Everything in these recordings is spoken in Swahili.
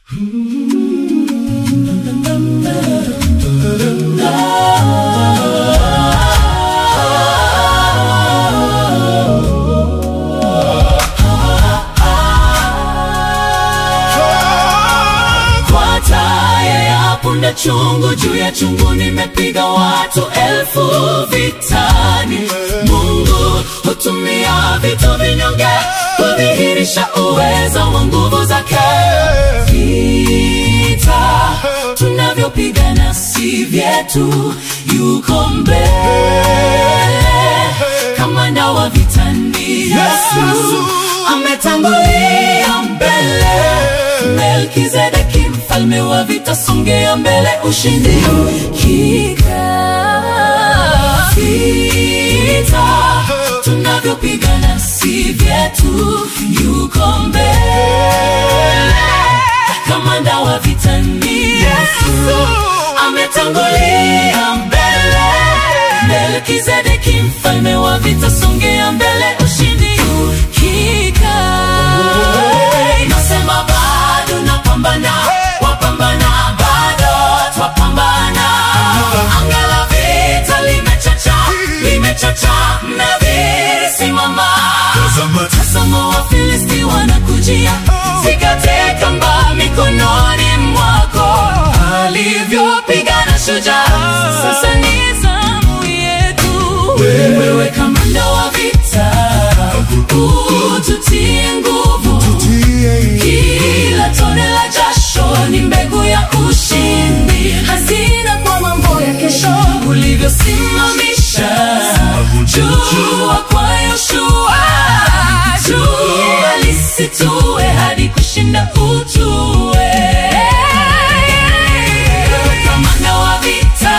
Kwa taya ya punda chungu juu ya chungu nimepiga watu elfu vitani. Mungu hutumia vitu vinyonge kudhihirisha uwezo wa nguvu zake. Vita tunavyopigana si vyetu, yuko mbele kamanda wa vitani. Yesu ametangulia mbele Melkizedeki mfalme wa vita, songea mbele, ushindi kika vita tunavyopigana si vyetu, yuko mbele kamanda wa vita ni Yesu ametangulia mbele Melkizedeki mfalme wa vita, songea mbele, ushindi kika nasema bado napambana, wapambana bado twapambana. Anga la vita limechacha, limechacha, mnadhiri simama. Tazama Wafilisti wanakujia, zikate kamba mikononi mwako, alivyopigana shujaa. Sasa ni zamu yetu, wewe kamanda wa vita, ututie nguvu kila tone la jasho ni mbegu ya ushindi, hazina kwa mambo ya kesho, ulivyosimamisha jua kwa Yoshua, jua lisitue hadi kushinda utue. Wewe kamanda wa vita,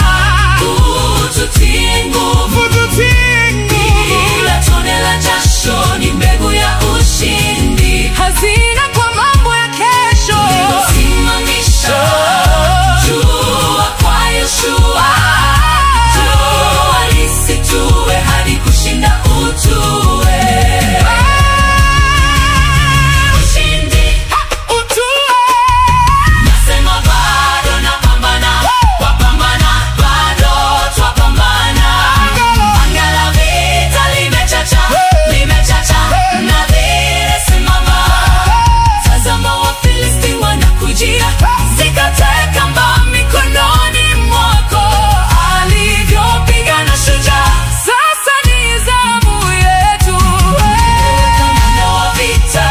ututie nguvu kila tone la jasho ni mbegu ya ushindi, hazina kwa mambo ya kesho. simamisha jua kwa Yoshua, jua lisitue hadi kushinda utue. Ushindi nasema bado napambana, wapambana bado twapambana. Anga la vita limechacha, limechacha, mnadhiri simama. Tazama Wafilisti wanakujia, zikate kamba mikononi mwako, alivyopigana shujaa. Sasa ni zamu yetu. Kamanda wa vita,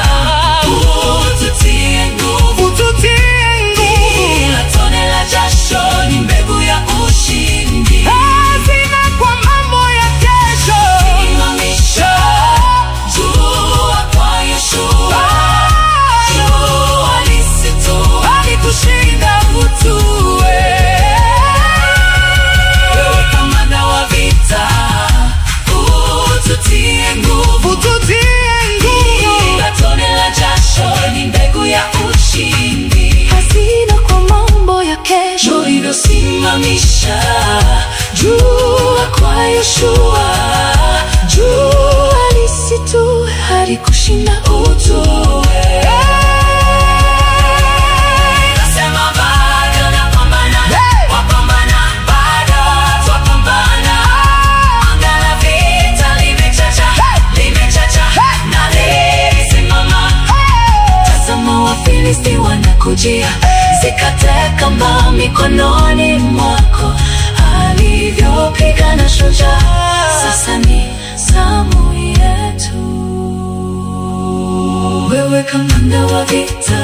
ututie nguvu Ututie nguvu. kila tone la jasho ni mbegu ya ushindi. Hazina kwa mambo ya kesho. Simamisha jua kwa Yoshua, jua lisitue hadi kushinda utue. Wewe kamanda wa vita, ututie nguvu Ututie nguvu. kila tone la jasho ni mbegu ya ushindi. Hazina kwa mambo ya kesho. ulivyosimamisha jua kwa Yoshua, jua lisitue hadi kushinda utue. Nasema bado napambana, wapambana bado twapambana. Anga la vita limechacha, limechacha, nadhiri simama. Tazama Wafilisti wanakujia, zikate kamba mikononi mwako, alivyopigana shujaa. Sasa ni zamu yetu, wewe kamanda wa vita,